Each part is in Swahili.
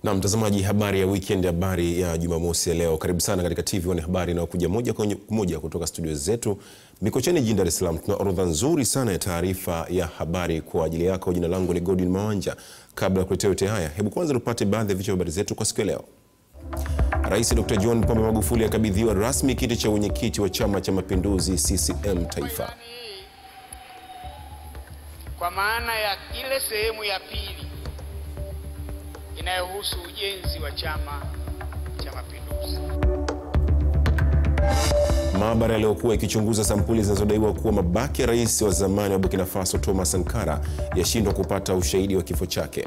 Na mtazamaji, habari ya weekend, habari ya Jumamosi ya leo. Karibu sana katika TV1 habari inayokuja moja kwa moja kutoka studio zetu Mikocheni jijini Dar es Salaam. Tuna orodha nzuri sana ya taarifa ya habari kwa ajili yako. Jina langu ni Godwin Mawanja. Kabla ya kuletea yote haya, hebu kwanza tupate baadhi ya vichwa vya habari zetu kwa siku ya leo. Rais Dr. John Pombe Magufuli akabidhiwa rasmi kiti cha wenyekiti wa Chama cha Mapinduzi CCM Taifa. Kwa maana ya ile sehemu ya pili inayohusu ujenzi wa Chama cha Mapinduzi. Maabara yaliyokuwa ikichunguza sampuli zinazodaiwa kuwa mabaki ya rais wa zamani wa Burkina Faso Thomas Sankara yashindwa kupata ushahidi wa kifo chake.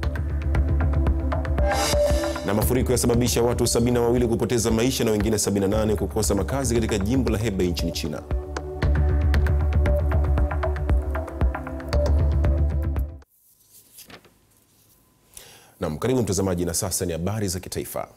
Na mafuriko yasababisha watu sabini na wawili kupoteza maisha na wengine 78 kukosa makazi katika jimbo la Hebei nchini China. Naam, karibu mtazamaji, na sasa ni habari za kitaifa.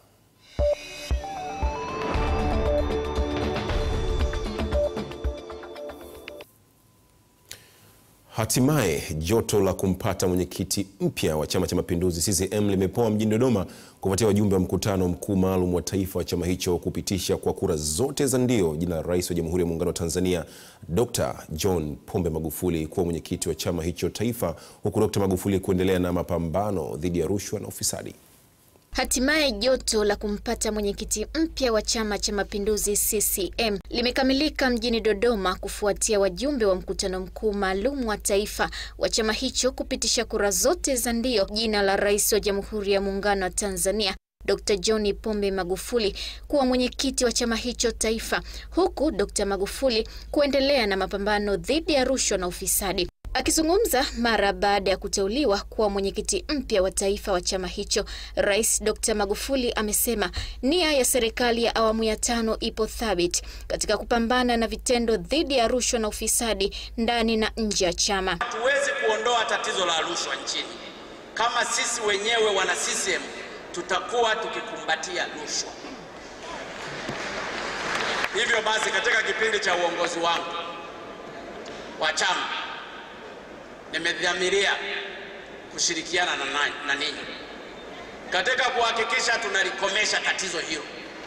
Hatimaye joto la kumpata mwenyekiti mpya wa Chama cha Mapinduzi CCM limepoa mjini Dodoma kufuatia wajumbe wa mkutano mkuu maalum wa taifa wa chama hicho kupitisha kwa kura zote za ndio jina la Rais wa Jamhuri ya Muungano wa Tanzania Dr. John Pombe Magufuli kuwa mwenyekiti wa chama hicho taifa, huku Dr. Magufuli kuendelea na mapambano dhidi ya rushwa na ufisadi. Hatimaye joto la kumpata mwenyekiti mpya wa Chama cha Mapinduzi CCM limekamilika mjini Dodoma kufuatia wajumbe wa mkutano mkuu maalum wa taifa wa chama hicho kupitisha kura zote za ndio jina la Rais wa Jamhuri ya Muungano wa Tanzania Dr. John Pombe Magufuli kuwa mwenyekiti wa chama hicho taifa, huku Dr. Magufuli kuendelea na mapambano dhidi ya rushwa na ufisadi. Akizungumza mara baada ya kuteuliwa kuwa mwenyekiti mpya wa taifa wa chama hicho, Rais Dr. Magufuli amesema nia ya serikali ya awamu ya tano ipo thabiti katika kupambana na vitendo dhidi ya rushwa na ufisadi ndani na nje ya chama. Hatuwezi kuondoa tatizo la rushwa nchini kama sisi wenyewe wana CCM tutakuwa tukikumbatia rushwa. Hivyo basi, katika kipindi cha uongozi wangu wa chama nimedhamiria kushirikiana na, na ninyi katika kuhakikisha tunalikomesha tatizo hilo.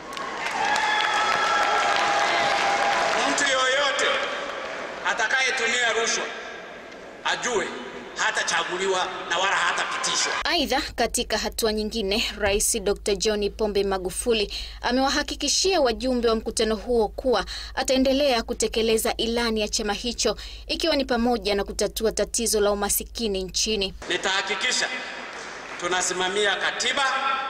Mtu yoyote atakayetumia rushwa ajue hatachaguliwa na wala hatapitishwa. Aidha, katika hatua nyingine, Rais Dr. John Pombe Magufuli amewahakikishia wajumbe wa mkutano huo kuwa ataendelea kutekeleza ilani ya chama hicho ikiwa ni pamoja na kutatua tatizo la umasikini nchini. Nitahakikisha tunasimamia katiba,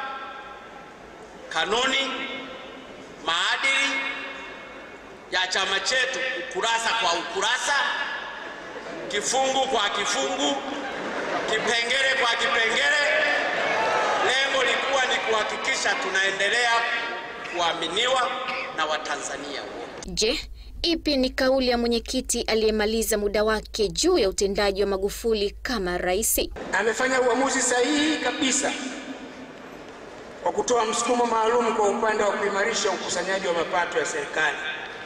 kanuni, maadili ya chama chetu ukurasa kwa ukurasa kifungu kwa kifungu, kipengele kwa kipengele, lengo likuwa ni kuhakikisha tunaendelea kuaminiwa na Watanzania wote. Je, ipi ni kauli ya mwenyekiti aliyemaliza muda wake juu ya utendaji wa Magufuli kama rais? Amefanya uamuzi sahihi kabisa kwa kutoa msukumo maalum kwa upande wa kuimarisha ukusanyaji wa mapato ya serikali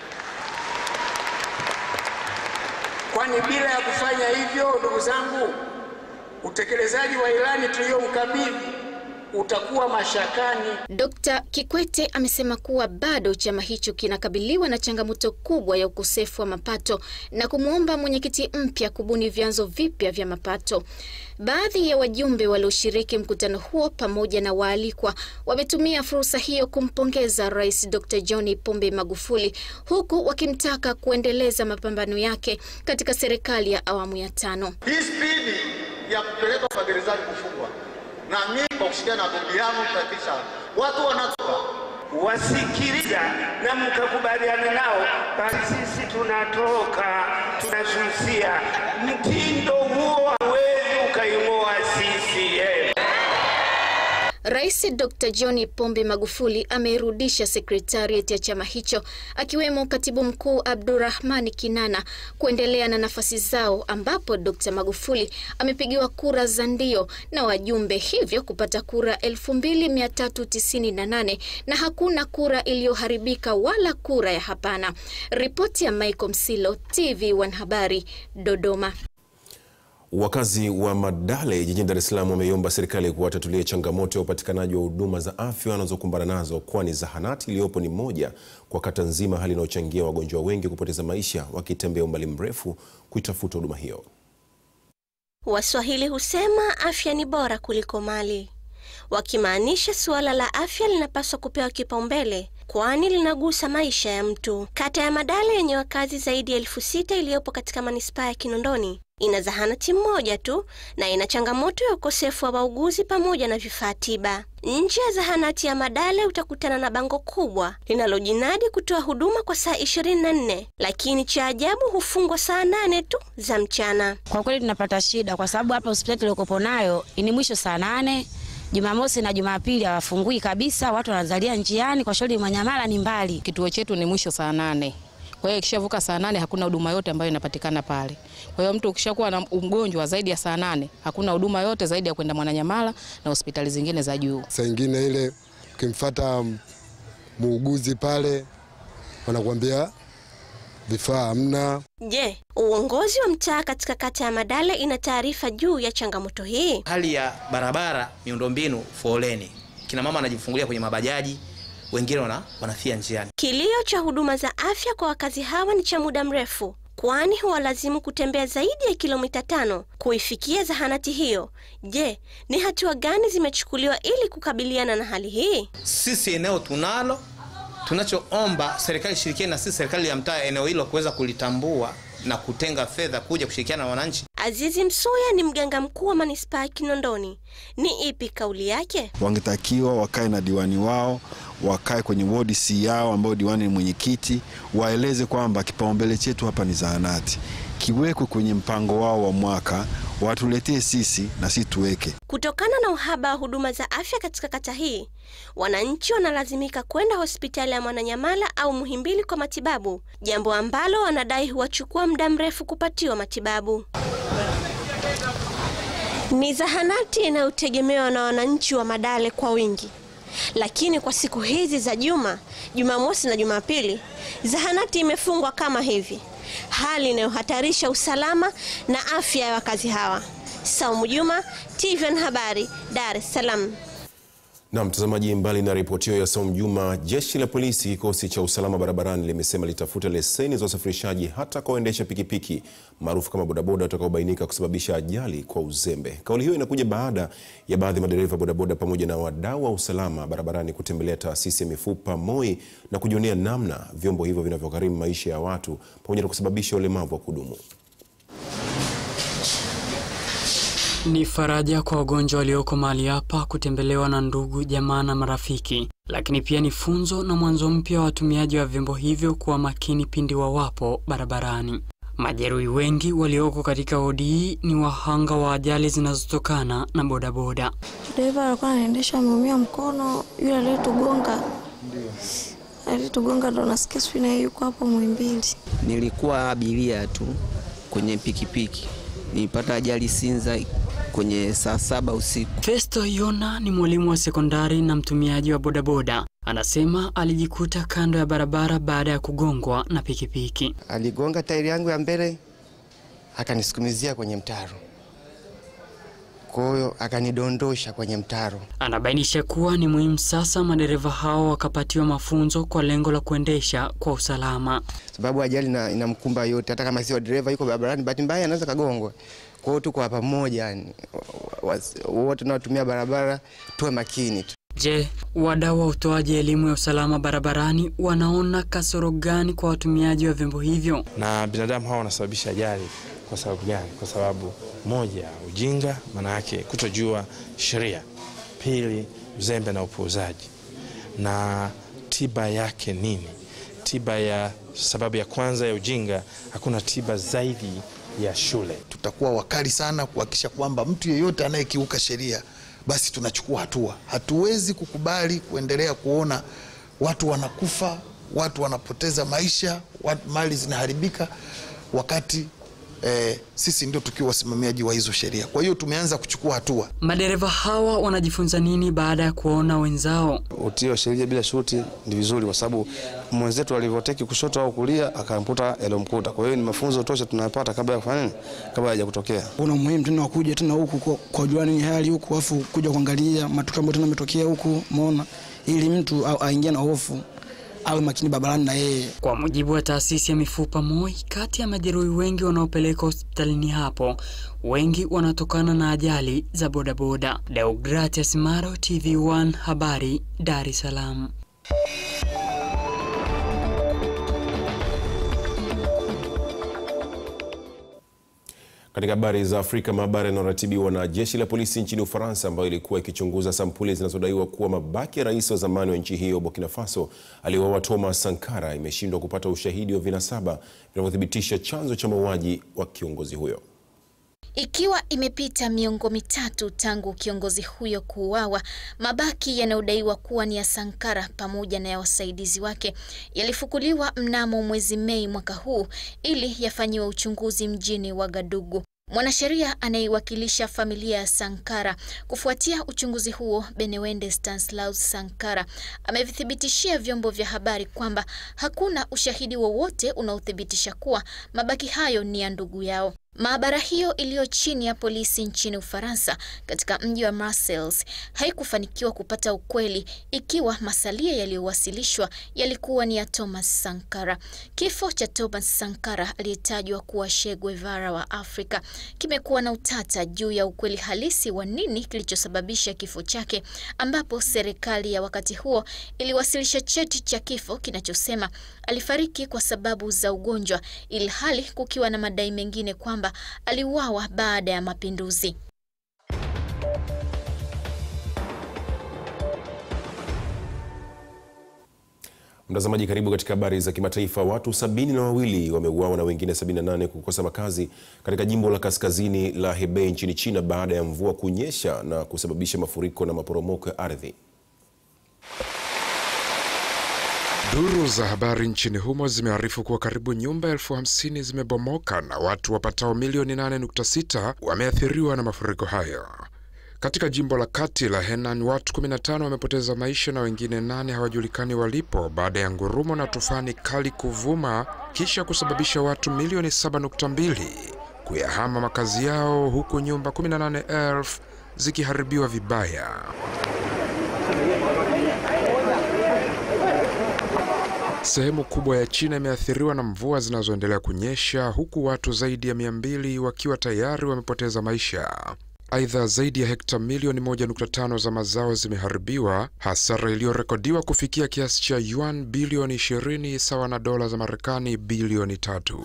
kwani bila ya kufanya hivyo, ndugu zangu, utekelezaji wa ilani tuliyomkabidhi utakuwa mashakani. Dkt. Kikwete amesema kuwa bado chama hicho kinakabiliwa na changamoto kubwa ya ukosefu wa mapato na kumwomba mwenyekiti mpya kubuni vyanzo vipya vya mapato. Baadhi ya wajumbe walioshiriki mkutano huo pamoja na waalikwa wametumia fursa hiyo kumpongeza Rais Dr. John Pombe Magufuli huku wakimtaka kuendeleza mapambano yake katika serikali ya awamu ya tano. Hii spidi ya kupeleka magerezani kufungwa na mimi kwa kushirikiana na bondi yangu kuhakikisha watu wanatoka wasikiliza na mkakubaliana nao, basi sisi tunatoka tunasusia. Mtindo huo hawezi ukaing'oa CCM. Rais Dr. John Pombe Magufuli ameirudisha sekretariat ya chama hicho akiwemo katibu mkuu Abdurrahmani Kinana kuendelea na nafasi zao, ambapo Dr. Magufuli amepigiwa kura za ndio na wajumbe, hivyo kupata kura 2398 na hakuna kura iliyoharibika wala kura ya hapana. Ripoti ya Michael Msilo, TV1 Habari, Dodoma. Wakazi wa Madale jijini Dar es Salaam wameiomba serikali kuwatatulia changamoto ya upatikanaji wa huduma za afya wanazokumbana nazo, kwani zahanati iliyopo ni moja kwa kata nzima, hali inayochangia wagonjwa wengi kupoteza maisha wakitembea umbali mrefu kuitafuta huduma hiyo. Waswahili husema afya ni bora kuliko mali, wakimaanisha suala la afya linapaswa kupewa kipaumbele kwani linagusa maisha ya mtu. Kata ya Madale yenye wakazi zaidi ya elfu sita iliyopo katika manispaa ya Kinondoni ina zahanati moja tu na ina changamoto ya ukosefu wa wauguzi pamoja na vifaa tiba. Nje ya zahanati ya Madale utakutana na bango kubwa linalojinadi kutoa huduma kwa saa 24, lakini cha ajabu hufungwa saa nane tu za mchana. Kwa kweli tunapata shida kwa sababu hapa hospitali tuliokopo nayo ni mwisho saa nane Jumamosi na Jumapili hawafungui kabisa, watu wanazalia njiani. Kwa shauri Manyamala ni mbali, kituo chetu ni mwisho saa nane. Kwa hiyo ikishavuka saa nane hakuna huduma yote ambayo inapatikana pale. Kwa hiyo mtu ukishakuwa na mgonjwa zaidi ya saa nane hakuna huduma yote zaidi ya kwenda Mwananyamala na hospitali zingine za juu. Saa ingine ile ukimfuata muuguzi pale wanakuambia vifaa hamna. Je, uongozi wa mtaa katika kata ya Madale ina taarifa juu ya changamoto hii? Hali ya barabara, miundombinu, foleni, kina mama wanajifungulia kwenye mabajaji, wengine wana, wanafia njiani. Kilio cha huduma za afya kwa wakazi hawa ni cha muda mrefu, kwani huwalazimu kutembea zaidi ya kilomita tano kuifikia zahanati hiyo. Je, ni hatua gani zimechukuliwa ili kukabiliana na hali hii? Sisi eneo tunalo tunachoomba serikali ishirikiane na sisi serikali ya mtaa eneo hilo kuweza kulitambua na kutenga fedha kuja kushirikiana na wananchi. Azizi Msuya ni mganga mkuu wa manispaa ya Kinondoni. Ni ipi kauli yake? Wangetakiwa wakae na diwani wao, wakae kwenye wodi si yao ambao diwani ni mwenyekiti, waeleze kwamba kipaumbele chetu hapa ni zahanati, kiwekwe kwenye mpango wao wa mwaka, watuletee sisi na sisi tuweke. Kutokana na uhaba wa huduma za afya katika kata hii, wananchi wanalazimika kwenda hospitali ya Mwananyamala au Muhimbili kwa matibabu, jambo ambalo wanadai huwachukua muda mrefu kupatiwa matibabu. Ni zahanati inayotegemewa na wananchi wa Madale kwa wingi, lakini kwa siku hizi za juma, Jumamosi na Jumapili, zahanati imefungwa kama hivi, hali inayohatarisha usalama na afya ya wakazi hawa. Saumu Juma, TVN Habari, Dar es Salaam. Na mtazamaji, mbali na ripoti hiyo ya Saumu Juma, jeshi la polisi kikosi cha usalama barabarani limesema litafuta leseni za usafirishaji hata kwa waendesha pikipiki maarufu kama bodaboda watakaobainika kusababisha ajali kwa uzembe. Kauli hiyo inakuja baada ya baadhi ya madereva bodaboda pamoja na wadau wa usalama barabarani kutembelea taasisi ya mifupa MOI na kujionea namna vyombo hivyo vinavyogharimu maisha ya watu pamoja na kusababisha ulemavu wa kudumu. Ni faraja kwa wagonjwa walioko mahali hapa kutembelewa na ndugu, jamaa na marafiki, lakini pia ni funzo na mwanzo mpya wa watumiaji wa vyombo hivyo kuwa makini pindi wawapo barabarani. Majeruhi wengi walioko katika wodi hii ni wahanga wa ajali zinazotokana na bodaboda. Dereva alikuwa anaendesha ameumia mkono, yule aliyetugonga aliyetugonga ndo nasikia sijui naye yuko hapo Muhimbili. Nilikuwa abiria tu kwenye pikipiki, nilipata ajali Sinza kwenye saa saba usiku. Festo Yona ni mwalimu wa sekondari na mtumiaji wa bodaboda. Anasema alijikuta kando ya barabara baada ya kugongwa na pikipiki. Aligonga tairi yangu ya mbele akanisukumizia kwenye mtaro, kwa hiyo akanidondosha kwenye mtaro. Anabainisha kuwa ni muhimu sasa madereva hao wakapatiwa mafunzo kwa lengo la kuendesha kwa usalama, sababu ajali inamkumba yote, hata kama sio dereva yuko barabarani, bahati mbaya anaweza kagongwa. Kwa hiyo tuko hapa pamoja, yani wote tunaotumia barabara tuwe makini tu. Je, wadau wa utoaji elimu ya usalama barabarani wanaona kasoro gani kwa watumiaji wa vyombo hivyo? Na binadamu hawa wanasababisha ajali kwa sababu gani? Kwa sababu moja, ujinga, maana yake kutojua sheria; pili, uzembe na upuuzaji. Na tiba yake nini? Tiba ya sababu ya kwanza ya ujinga, hakuna tiba zaidi ya shule. Tutakuwa wakali sana kuhakikisha kwamba mtu yeyote anayekiuka sheria basi tunachukua hatua. Hatuwezi kukubali kuendelea kuona watu wanakufa, watu wanapoteza maisha, watu mali zinaharibika, wakati eh, sisi ndio tukiwa wasimamiaji wa hizo sheria. Kwa hiyo tumeanza kuchukua hatua. Madereva hawa wanajifunza nini baada ya kuwaona wenzao? Utii wa sheria bila shuti ni vizuri, kwa sababu mwenzetu alivyoteki kushoto au kulia akamkuta yaliyomkuta. Kwa hiyo ni mafunzo tosha tunayapata kabla ya kufanya nini, kabla haja kutokea. Kuna umuhimu tena wa kuja tena huku kwa, kwa jua nini hali huku, afu kuja kuangalia matukio ambayo tena yametokea huku, umeona, ili mtu aingie na hofu awe makini barabarani na yeye. Kwa mujibu wa taasisi ya mifupa MOI, kati ya majeruhi wengi wanaopelekwa hospitalini hapo, wengi wanatokana na ajali za bodaboda. Deogratias Maro, TV1 Habari, Dar es Salaam. Katika habari za Afrika, maabara inayoratibiwa na jeshi la polisi nchini Ufaransa, ambayo ilikuwa ikichunguza sampuli zinazodaiwa kuwa mabaki ya rais wa zamani wa nchi hiyo Burkina Faso aliyeuawa Thomas Sankara, imeshindwa kupata ushahidi wa vinasaba vinavyothibitisha chanzo cha mauaji wa kiongozi huyo. Ikiwa imepita miongo mitatu tangu kiongozi huyo kuuawa, mabaki yanayodaiwa kuwa ni ya Sankara pamoja na ya wasaidizi wake yalifukuliwa mnamo mwezi Mei mwaka huu ili yafanyiwe uchunguzi mjini Wagadugu. Mwanasheria anayeiwakilisha familia ya Sankara kufuatia uchunguzi huo, Benewende Stanislaus Sankara amevithibitishia vyombo vya habari kwamba hakuna ushahidi wowote unaothibitisha kuwa mabaki hayo ni ya ndugu yao. Maabara hiyo iliyo chini ya polisi nchini Ufaransa katika mji wa Marseille haikufanikiwa kupata ukweli ikiwa masalia yaliyowasilishwa yalikuwa ni ya Thomas Sankara. Kifo cha Thomas Sankara aliyetajwa kuwa Che Guevara wa Afrika kimekuwa na utata juu ya ukweli halisi wa nini kilichosababisha kifo chake, ambapo serikali ya wakati huo iliwasilisha cheti cha kifo kinachosema alifariki kwa sababu za ugonjwa, ilhali kukiwa na madai mengine kwamba aliuawa baada ya mapinduzi. Mtazamaji, karibu katika habari za kimataifa. Watu sabini na wawili wameuawa na wengine 78 kukosa makazi katika jimbo la kaskazini la Hebei nchini China baada ya mvua kunyesha na kusababisha mafuriko na maporomoko ya ardhi. Duru za habari nchini humo zimearifu kuwa karibu nyumba elfu hamsini zimebomoka na watu wapatao milioni 8.6 wameathiriwa na mafuriko hayo. Katika jimbo la kati la Henan, watu 15 wamepoteza maisha na wengine nane hawajulikani walipo baada ya ngurumo na tufani kali kuvuma kisha kusababisha watu milioni 7.2 kuyahama makazi yao huku nyumba 18,000 zikiharibiwa vibaya. Sehemu kubwa ya China imeathiriwa na mvua zinazoendelea kunyesha huku watu zaidi ya 200 wakiwa tayari wamepoteza maisha. Aidha, zaidi ya hekta milioni 1.5 za mazao zimeharibiwa, hasara iliyorekodiwa kufikia kiasi cha yuan bilioni 20 sawa na dola za Marekani bilioni tatu.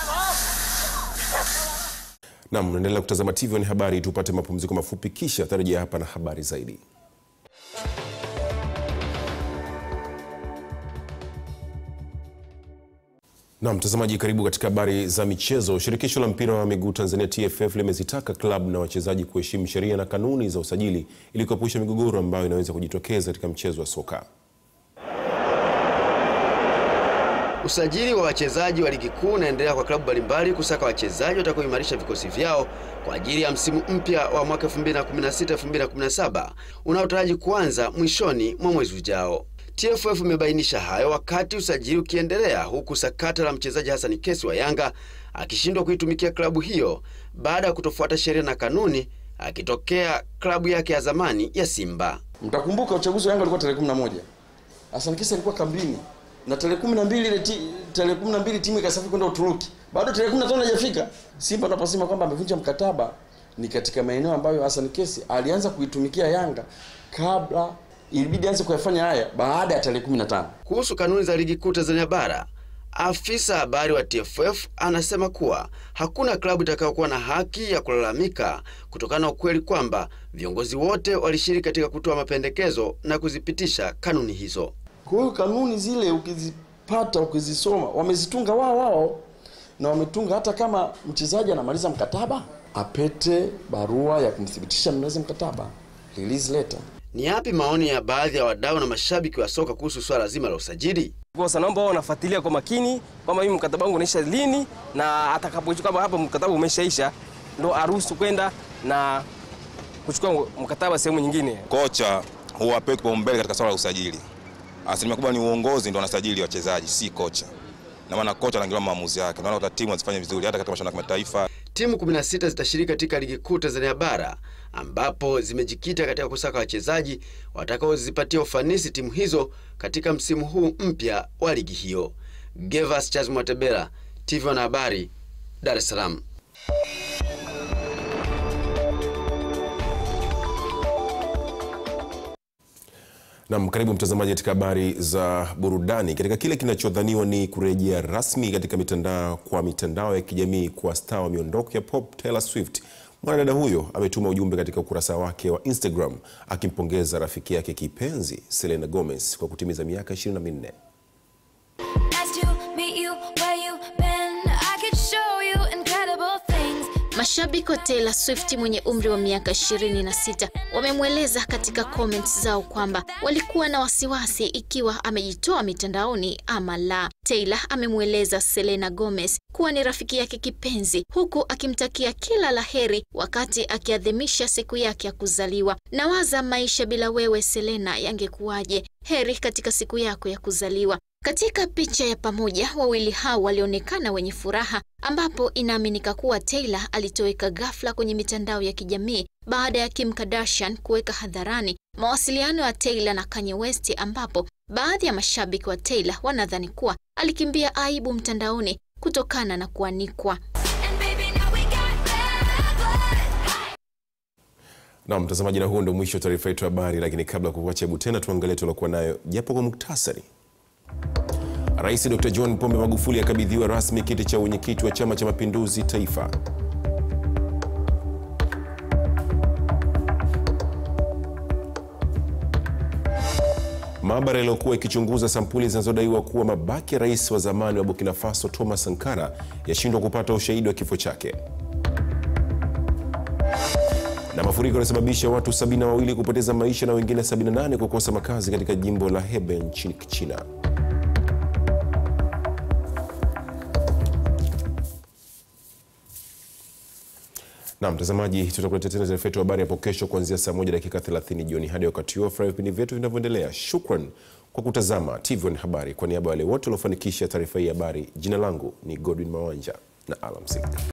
Nam, naendelea kutazama TV ni habari, tupate mapumziko mafupi, kisha tarejea hapa na habari zaidi. Na mtazamaji, karibu katika habari za michezo. Shirikisho la mpira wa miguu Tanzania TFF limezitaka klabu na wachezaji kuheshimu sheria na kanuni za usajili ili kuepusha migogoro ambayo inaweza kujitokeza katika mchezo wa soka. Usajili wa wachezaji wa ligi kuu unaendelea kwa klabu mbalimbali kusaka wachezaji watakaoimarisha vikosi vyao kwa ajili ya msimu mpya wa mwaka 2016-2017 unaotaraji kuanza mwishoni mwa mwezi ujao. TFF imebainisha hayo wakati usajili ukiendelea huku sakata la mchezaji Hassan Kesi wa Yanga akishindwa kuitumikia klabu hiyo baada ya kutofuata sheria na kanuni akitokea klabu yake ya zamani ya Simba. Mtakumbuka uchaguzi wa Yanga ulikuwa tarehe 11. Hassan Kesi alikuwa kambini na tarehe 12 ile tarehe 12 timu ikasafiri kwenda Uturuki. Bado tarehe 15 hajafika. Simba tunaposema kwamba amevunja mkataba ni katika maeneo ambayo Hassan Kesi alianza kuitumikia Yanga kabla ilibidi aanze kuyafanya haya baada ya tarehe 15. Kuhusu kanuni za ligi kuu Tanzania bara, afisa habari wa TFF anasema kuwa hakuna klabu itakayokuwa na haki ya kulalamika kutokana na ukweli kwamba viongozi wote walishiriki katika kutoa mapendekezo na kuzipitisha kanuni hizo. Kwa hiyo kanuni zile ukizipata, ukizisoma, wamezitunga wao wao na wametunga hata kama mchezaji anamaliza mkataba apete barua ya kumthibitisha mnaweza mkataba, release letter. Ni yapi maoni ya baadhi ya wadau na mashabiki wa soka kuhusu swala zima la usajili? Kosa naomba wao wanafuatilia kwa makini kwamba mimi mkataba wangu unaisha lini, na atakapochukua kama hapa mkataba umeshaisha ndo aruhusu kwenda na kuchukua mkataba sehemu nyingine. Kocha huwa apewi kipaumbele katika swala la usajili. Asilimia kubwa ni uongozi ndo wanasajili wachezaji, si kocha. Na maana kocha anaangalia maamuzi yake. Naona hata timu hazifanye vizuri hata katika mashindano ya kimataifa. Timu 16 zitashiriki katika ligi kuu Tanzania bara ambapo zimejikita katika kusaka wachezaji watakaozipatia ufanisi timu hizo katika msimu huu mpya wa ligi hiyo. Gevas Charles Mwatebela, TV Wanahabari, Dar es Salaam. Nam, karibu mtazamaji katika habari za burudani. Katika kile kinachodhaniwa ni kurejea rasmi katika mitandao kwa mitandao ya kijamii kwa star wa miondoko ya pop Taylor Swift, mwanadada huyo ametuma ujumbe katika ukurasa wake wa Instagram akimpongeza rafiki yake kipenzi Selena Gomez kwa kutimiza miaka 24. Mashabiki wa Taylor Swift mwenye umri wa miaka 26 wamemweleza katika comments zao kwamba walikuwa na wasiwasi ikiwa amejitoa mitandaoni ama la. Taylor amemweleza Selena Gomez kuwa ni rafiki yake kipenzi huku akimtakia kila laheri wakati akiadhimisha siku yake ya kuzaliwa. Nawaza maisha bila wewe Selena yangekuwaje? Heri katika siku yako ya kuzaliwa. Katika picha ya pamoja, wawili hao walionekana wenye furaha, ambapo inaaminika kuwa Taylor alitoweka ghafla kwenye mitandao ya kijamii baada ya Kim Kardashian kuweka hadharani mawasiliano ya Taylor na Kanye West, ambapo baadhi ya mashabiki wa Taylor wanadhani kuwa alikimbia aibu mtandaoni kutokana na kuanikwa. Na mtazamaji, na huo ndio mwisho wa taarifa yetu ya habari, lakini kabla ya kukuacha, hebu tena tuangalie tuliokuwa nayo japo kwa muktasari. Rais Dr. John Pombe Magufuli akabidhiwa rasmi kiti cha wenyekiti wa Chama cha Mapinduzi Taifa. Maabara iliyokuwa ikichunguza sampuli zinazodaiwa kuwa mabaki ya rais wa zamani wa Burkina Faso Thomas Sankara yashindwa kupata ushahidi wa kifo chake. Na mafuriko yalisababisha watu 72 kupoteza maisha na wengine 78 kukosa makazi katika jimbo la Hebei nchini China. Na mtazamaji, tutakuletea tena taarifa yetu habari hapo kesho kuanzia saa moja dakika 30 jioni. Hadi wakati huo, furahia vipindi vyetu vinavyoendelea. Shukran kwa kutazama TV1 Habari. Kwa niaba ya wale wote waliofanikisha taarifa hii habari, jina langu ni Godwin Mawanja na alamsiki.